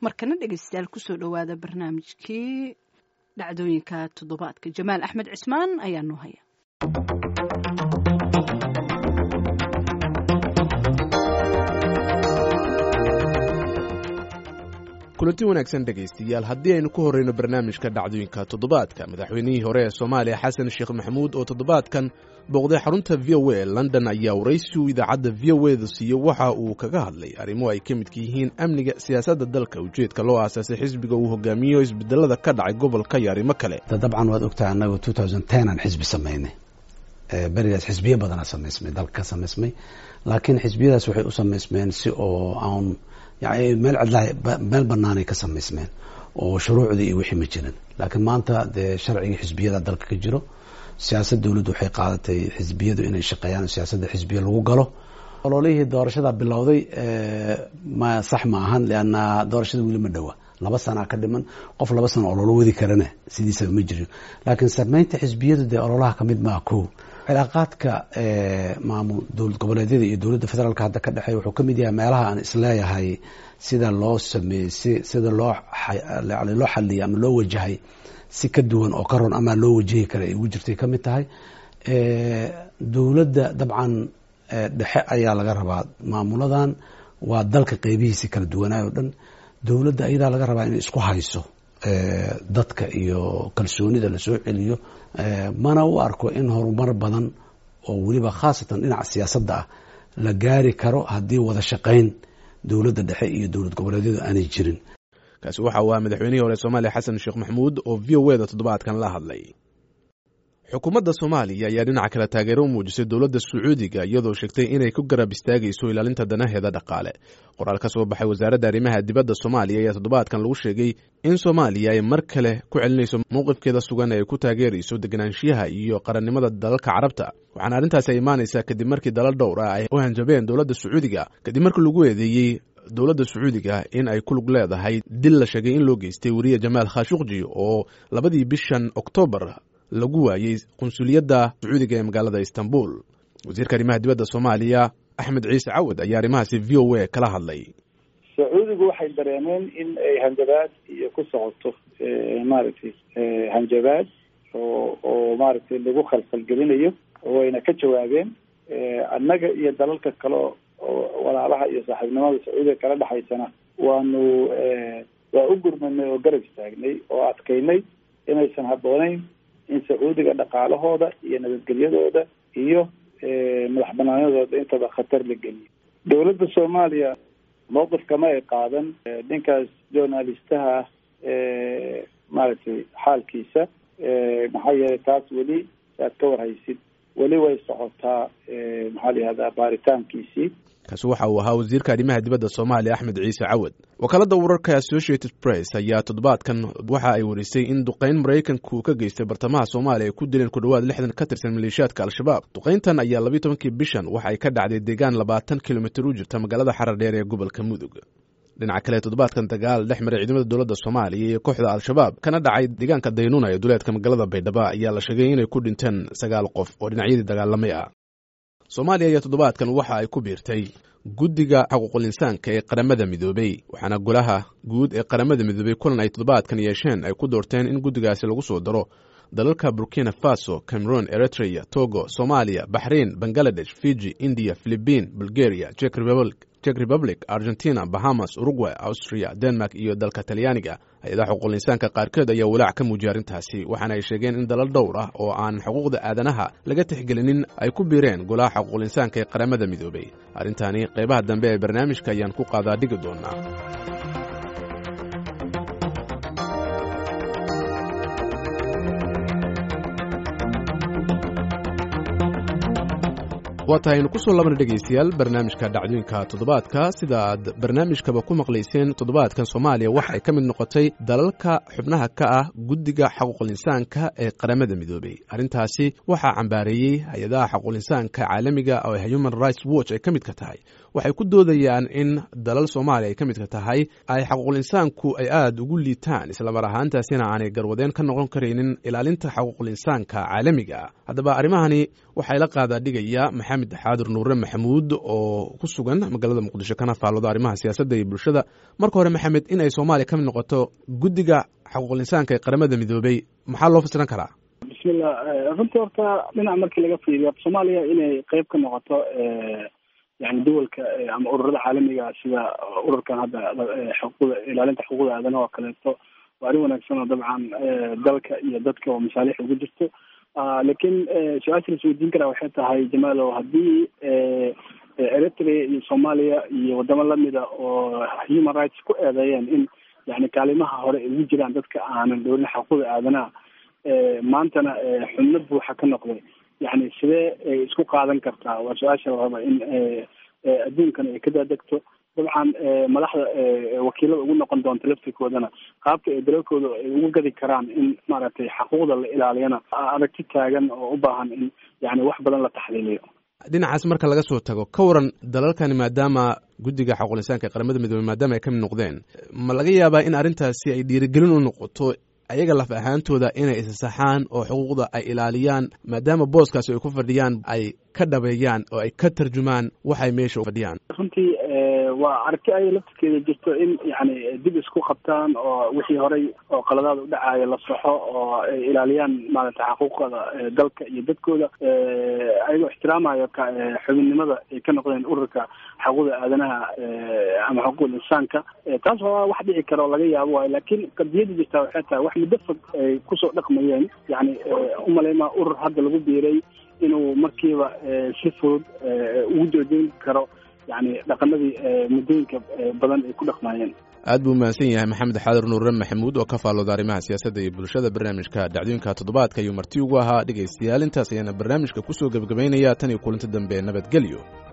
markana dhegeystayaal kusoo dhowaada barnaamijkii dhacdooyinka toddobaadka jamaal axmed cismaan ayaa noo haya kulanti wanaagsan dhegaystayaal haddii aynu ku horreyno barnaamijka dhacdooyinka toddobaadka madaxweynihii hore ee soomaaliya xasan sheekh maxamuud oo toddobaadkan booqday xarunta v o a london ayaa waraysigu idaacadda v o e da siiyo waxa uu kaga hadlay arrimo ay ka midka yihiin amniga siyaasadda dalka ujeedka loo aasaasay xisbiga uu hogaamiyo isbedelada ka dhacay gobolka iyo arrimo kale dabcan waad ogtahay annagu aan xisbi samaynay berigaas xisbiyo badanaa samaysmay dalka ka samaysmay laakiin xisbiyadaas waxay u samaysmeen si oo aan yani meel cidlaha meel banaanay ka samaysmeen oo shuruucdii iyo wixii ma jirin laakiin maanta dee sharcigii xisbiyada dalka ka jiro siyaasad dowladdu waxay qaadatay xisbiyadu inay shaqeeyaan siyaasadda xisbiya lagu galo ololihii doorashada bilowday ma sax ma ahan leanna doorashada weli ma dhowa laba sanaa ka dhiman qof laba sano ololo wadi karana sidiisaba ma jirin laakiin sameynta xisbiyadu dee ololaha kamid maa ko cilaaqaadka maamul dowlad goboleedyada iyo dowladda federaalka hadda ka dhexeeya wuxuu kamid yahay meelaha aan isleeyahay sida loo sameeyey si sida loo yani loo xaliyay ama loo wajahay si ka duwan oo ka ron ama loo wajahi kara ay ugu jirtay kamid tahay dowladda dabcan dhexe ayaa laga rabaa maamuladan waa dalka qeybihiisi kala duwanaayo o dhan dowladda ayadaa laga rabaa inay isku hayso dadka iyo kalsoonida lasoo celiyo mana u arko in horumar badan oo weliba khaasatan dhinaca siyaasadda ah la gaari karo haddii wada shaqayn dowladda dhexe iyo dowlad goboleedyadu aanay jirin kaasi waxa uu ahaa madaxweynihii hore soomaaliya xasan sheekh maxamuud oo v o e da toddobaadkan la hadlay xukuumadda soomaaliya ayaa dhinaca kale taageero u muujisay dowladda sacuudiga iyadoo sheegtay inay ku garab istaagayso ilaalinta danaheeda dhaqaale qoraal ka soo baxay wasaaradda arrimaha dibadda soomaaliya ayaa toddobaadkan lagu sheegay in soomaaliya ay mar kale ku celinayso mowqifkeeda sugan ee ay ku taageerayso deganaanshiyaha iyo qarannimada dalalka carabta waxaana arrintaasi ay imaanaysaa kadib markii dalal dhowr ah ay u hanjabeen dowladda sacuudiga kadib markii lagu eedeeyey dowladda sacuudiga in ay ku lug leedahay dil la sheegay in loo geystay weriye jamaal khashuqji oo labadii bishan oktoobar lagu waayey qunsuliyadda sacuudiga ee magaalada istanbul wasiirka arrimaha dibadda soomaaliya axmed ciise cawad ayaa arrimahaasi v o a kala hadlay sacuudigu waxay dareemeen in ay hanjabaad iyo ku socoto maaragtay hanjabaad oo oo maaragtay lagu khalkhalgelinayo wayna ka jawaabeen annaga iyo dalalka kale oo walaalaha iyo saaxiibnimada sacuudiga kala dhexaysana waanu waa u gurmanay oo garab istaagnay oo adkaynay inaysan habbooneyn in sacuudiga dhaqaalahooda iyo nabadgelyadooda iyo madax banaanadooda intaba khatar la geliyo dowladda soomaaliya mawqif kama ay qaadan ninkaas journalistaha maaragtay xaalkiisa maxaa yeelay taas weli aad ka warhaysid weli way socotaa maxaa la yihahdaa baaritaankiisii kaasi waxa uu ahaa wasiirka arrimaha dibadda soomaaliya axmed ciise cawad wakaaladda wararka associated press ayaa toddobaadkan waxa ay warisay in duqayn maraykanku ka geystay bartamaha soomaaliya ay ku dileen ku dhowaad lixdan ka tirsan maleeshiyaadka al-shabaab duqayntan ayaa labiiy tobankii bishan waxa ay ka dhacday deegaan labaatan kilomitir u jirta magaalada xarar dheer ee gobolka mudug dhinaca kale toddobaadkan dagaal dhex maray ciidamada dowladda soomaaliya iyo kooxda al-shabaab kana dhacay deegaanka daynuuna ee duleedka magaalada baydhabo ayaa la sheegay inay ku dhinteen sagaal qof oo dhinacyadii dagaalamay ah soomaaliya ayaa toddobaadkan waxa ay ku biirtay guddiga xuquuqul insaanka ee qaramada midoobey waxaana golaha guud ee qaramada midoobey kulan ay toddobaadkan yeesheen ay ku doorteen in guddigaasi lagu soo daro dalalka burkina faso cameroon eritrea togo soomaaliya baxrain bangaladesh fiji indiya philibiin bulgaria jek republic argentina bahamas uruguay austria denmark iyo dalka talyaaniga hay-adaha xuquuqul insaanka qaarkood ayaa walaac ka muujiyay arrintaasi waxaana ay sheegeen in dalal dhowr ah oo aan xuquuqda aadanaha laga tixgelinin ay ku biireen golaha xuquuqul insaanka ee qaramada midoobey arrintaani qaybaha dambe ee barnaamijka ayaan ku qaadaa dhigi doonaa waa tahay aynu ku soo labana dhegaystayaal barnaamijka dhacdooyinka toddobaadka sida aad barnaamijkaba ku maqlayseen toddobaadkan soomaaliya waxay ka mid noqotay dalalka xubnaha ka ah guddiga xaquuqul insaanka ee qaramada midoobey arrintaasi waxaa cambaareeyey hay-adaha xaquuqul insaanka caalamiga oo human rights watch ay ka mid ka tahay waxay ku doodayaan in dalal soomaaliya ay ka midka tahay ay xaquuqul insaanku ay aada ugu liitaan islamar ahaantaasina aanay garwadeen ka noqon karaynin ilaalinta xaquuqul insaanka caalamiga haddaba arrimahani waxaa ila qaadaa dhigaya maxamed xaadir nuure maxamuud oo ku sugan magaalada muqdisho kana faallooda arrimaha siyaasadda iyo bulshada marka hore maxamed in ay soomaaliya ka mid noqoto guddiga xaquuqul insaanka ee qaramada midoobay maxaa loo fasiran karaa bismillah runtii horta dhinac markii laga fiiriyo soomaaliya inay qeyb ka noqoto yani duwalka ama ururada caalamiga sida ururkan hadda xuquuqda ilaalinta xuquuqda aadanaha oo kaleeto waa arrin wanaagsan oo dabcan dalka iyo dadka oo masaalix ugu jirto laakiin su-aasha la isweydiin karaa waxay tahay jamaalow haddii eritrea iyo soomaaliya iyo wadamo lamida oo human rights ku eedeeyeen in yani kaalimaha hore ay ugu jiraan dadka aanan dhowrin xuquuqda aadanaha maantana xubno buuxa ka noqday yani sidee ay isku qaadan kartaa waa su-aasha la raba in adduunkan ay ka daadegto dabcan madaxda wakiilada ugu noqon doonta laftirkoodana qaabka ay dalalkooda ay ugu gadi karaan in maaragtay xaquuqda la ilaaliyana aragti taagan oo u baahan in yani wax badan la taxliiliyo dhinacaas marka laga soo tago ka waran dalalkani maadaama guddiga xaquuqul insaanka ee qaramada midoobey maadaama ay ka mid noqdeen ma laga yaabaa in arrintaasi ay dhiirigelin u noqoto ayaga laf ahaantooda inay isasaxaan oo xuquuqda ay ilaaliyaan maadaama booskaasi ay ku fadhiyaan ay ka dhabeeyaan oo ay ka tarjumaan waxay meesha u fadhiyaan runtii waa aragti ay laftirkeeda jirto in yani dib isku qabtaan oo wixii horey oo qaladaada u dhacaaya la saxo oo ay ilaaliyaan maaragtay xaquuqda dalka iyo dadkooda ayagoo ixtiraamayo xubinnimada ay ka noqdeen ururka xaquuqda aadanaha ama xuquuqul insaanka taas waa wax dhici kara oo laga yaabo waayo laakiin qadiyada jirtaa waxay tahay wax muddo fog ay kusoo dhaqmayeen yani umaleymaa urur hadda lagu biiray inuu markiiba si fudud ugu joojin karo yani dhaqanadii muddooyinka badan ay ku dhaqmaayeen aad buu mahadsan yahay maxamed xaadir nuure maxamuud oo ka faallooda arrimaha siyaasadda iyo bulshada barnaamijka dhacdooyinka toddobaadka ayuu marti ugu ahaa dhegaystayaal intaas ayaana barnaamijka kusoo gebagabaynaya tan iyo kulanti dambe nabadgelyo